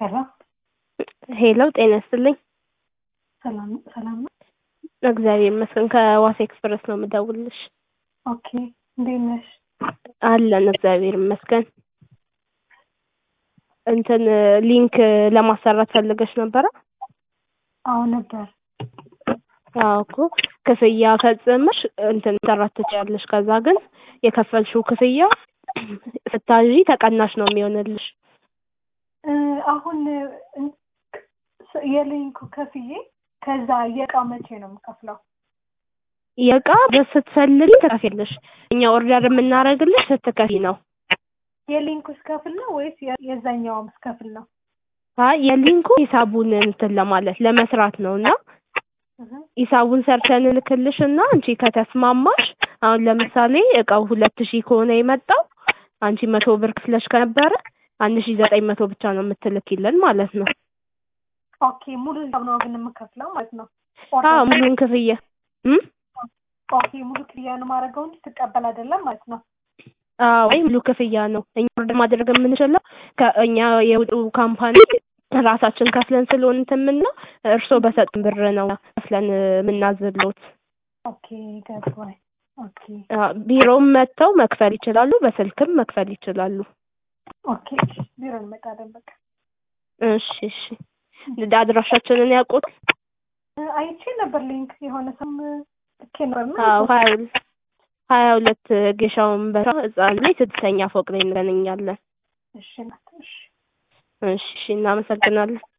ሄሎ ሄሎ ጤና ይስጥልኝ። ሰላም ሰላም ነው። እግዚአብሔር ይመስገን። ከዋሳ ኤክስፕረስ ነው የምደውልልሽ። ኦኬ እንዴት ነሽ? አለን እግዚአብሔር ይመስገን። እንትን ሊንክ ለማሰራት ፈልገሽ ነበረ? አዎ ነበር። አዎ እኮ ክፍያ ፈጽመሽ እንትን ሰራት ትችያለሽ። ከዛ ግን የከፈልሽው ክፍያ ስታዢ ተቀናሽ ነው የሚሆንልሽ። እ አሁን እ የሊንኩ ከፍዬ ከዛ የእቃ መቼ ነው የምከፍለው? የእቃ ስትፈልጊ ትከፍያለሽ። እኛ ኦርደር የምናደርግልሽ ስትከፊ ነው። የሊንኩ ስከፍል ነው ወይስ የ- የዛኛውም ስከፍል ነው? አይ የሊንኩ ሂሳቡን እንትን ለማለት ለመስራት ነው እና እህ ሂሳቡን ሰርተን እንልክልሽ እና አንቺ ከተስማማሽ አሁን ለምሳሌ እቃው ሁለት ሺህ ከሆነ የመጣው አንቺ መቶ ብር ክፍለሽ ከነበረ አንድ ሺህ ዘጠኝ መቶ ብቻ ነው የምትልኪልን ማለት ነው። ኦኬ ሙሉ ሂሳብ ነው ግን የምከፍለው ማለት ነው። አዎ ሙሉን ክፍያ እም ኦኬ ሙሉ ክፍያ ነው የማደርገው እንጂ ትቀበል አይደለም ማለት ነው። አዎ ወይ ሙሉ ክፍያ ነው። እኛ ኦርደር ማድረግ የምንችለው ከእኛ የውጡ ካምፓኒ ራሳችን ከፍለን ስለሆነ እንትን የምንለው እርስዎ በሰጡን ብር ነው ከፍለን የምናዝሎት። ኦኬ ገባኝ። ኦኬ አዎ፣ ቢሮም መጥተው መክፈል ይችላሉ፣ በስልክም መክፈል ይችላሉ። ኦኬ ቢሮ እንመጣለን በቃ። እሺ እሺ። አድራሻችንን ያውቁታል? እ አይቼ ነበር ሊንክ የሆነ ሰም ልኬ ነበር እና አዎ ሀያ ሁለት ሀያ ሁለት ጌሻውን በራ ህጻን ላይ ስድስተኛ ፎቅ ላይ እንገናኛለን። እሺ ናት እሺ እሺ እሺ፣ እናመሰግናለን።